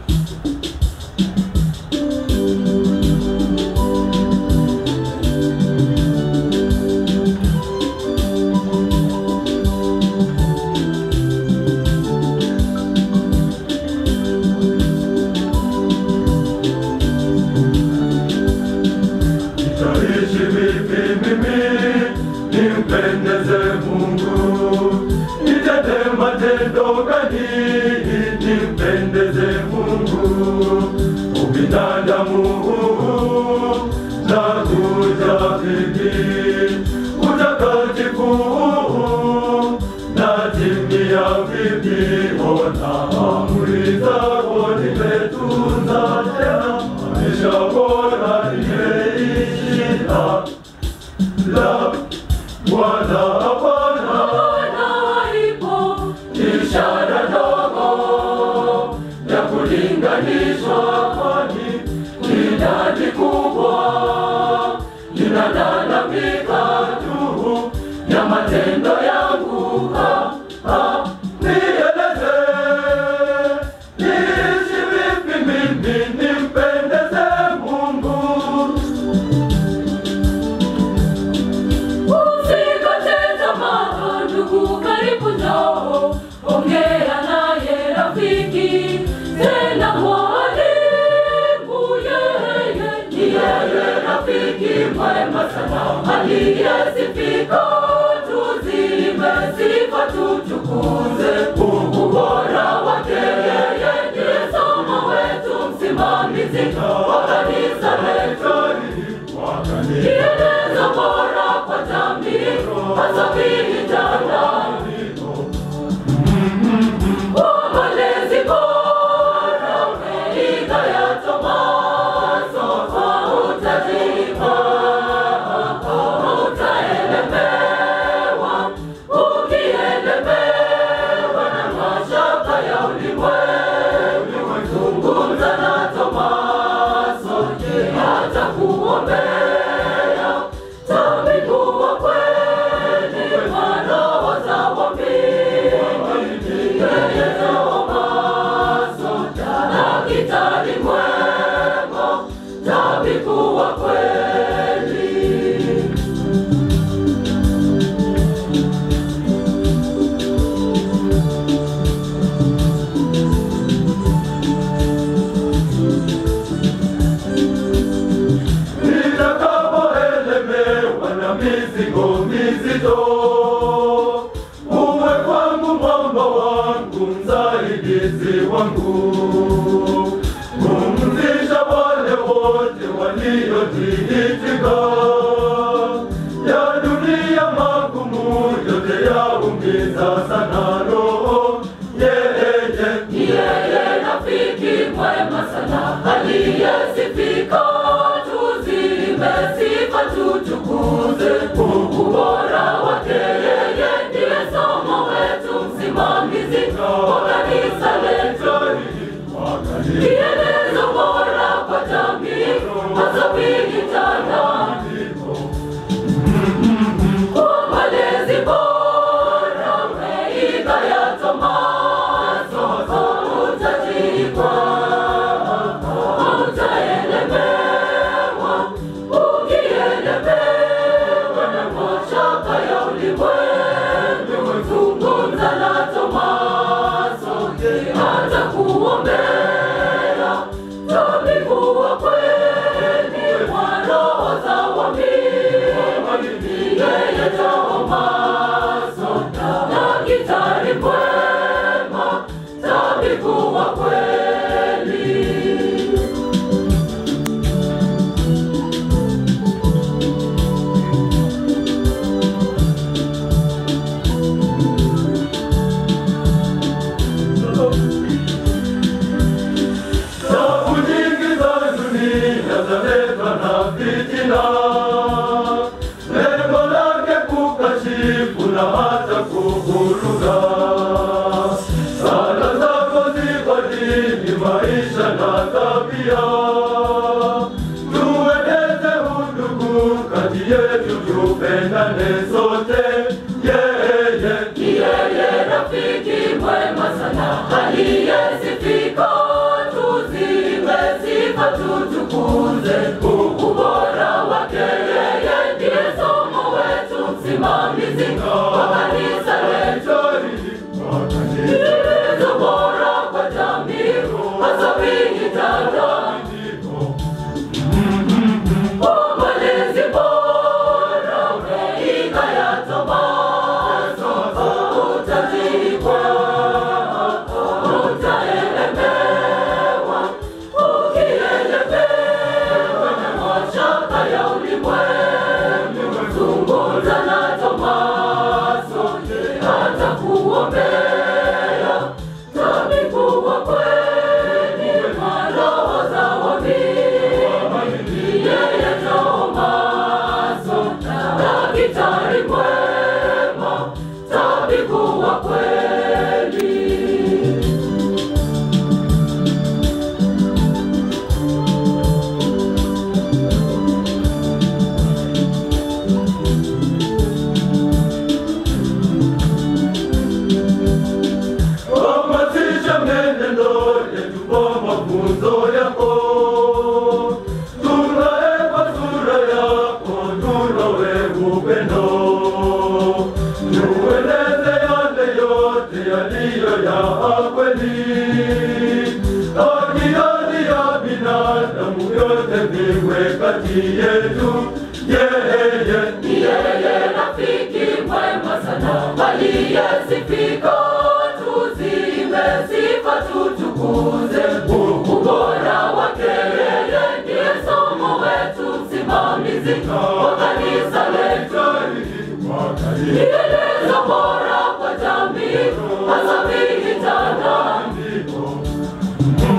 Nitaishi vipi mimi nimpendeze Mungu? Nitende matendo gani nimpendeze Mungu? Ubinadamu huu na kuja vipi? Utakatifu huu na timia vipi? Ona amri zako nimetunza tena, maisha bora nimeishi la la Bwana Bwana ishara ndogo ya kulinganishwa, kwani idadi kubwa inalalamika juu ya matendo yangu. Ah, ah, nieleze niishi vipi mimi nimpendeze Mungu? Usikate tamaa ndugu, karibu njoo, ongea naye rafiki, tena mwalimu, yeye ni yeye rafiki mwema sana, aliyesifika, tuzime sifa, tuchukuze ubora wake. Yeye ndiye somo wetu, msimamizi wa kanisa letu kielezo bora kwa jamii, hasa vijana. Umalezi bora umeiga ya Tomaso, utajipa, utaelemewa, ukielemewa na mashaka ya ulimwengu. Zungumza na Tomaso, je, atakuombea tabibu wa kweli wa roho za waamini. Yeye Tomaso, daktari mwema, tabibu wa kweli. Nitakapoelemewa na mizigo mizito, uwe kwangu mwamba wangu, msaidizi wangu. Pumzisha wale wote waliotiitika, ya dunia magumu yote yaumiza sana roho. Yeye Ni yeye rafiki mwema sana aliyesifika, tuzime sifa tuchukuze ubora wake. Yeye ndiye somo wetu, msimamizi wa kanisa letu, kielezo bora kwa jamii, hasa vijana kwa malezi bora umeiga ya Tomaso, utajikwa, utaelemewa, ukielemewa na mashaka ya ulimwengu. Zungumza na Tomaso, je, atakuombea tabibu wa kweli wa roho za waamini. Yeye Tomaso, daktari mwema, tabibu wa kweli. Safu nyingi za dunia zaletwa na fitina, lengo lake kukashifu na hata kuvuruga. Sala zako zibadili maisha na tabia, tueneze undugu kati yetu, tupendane sote. Yeye Ni yeye rafiki mwema sana aliyesifika, kati yetu. Yeye Ni yeye rafiki mwema sana, aliyesifika. Tuzimbe sifa, tutukuze ubora wake. Yeye ndiye somo wetu, msimamizi wa kanisa letu. Kielelezo bora kwa jamii, hasa vijana.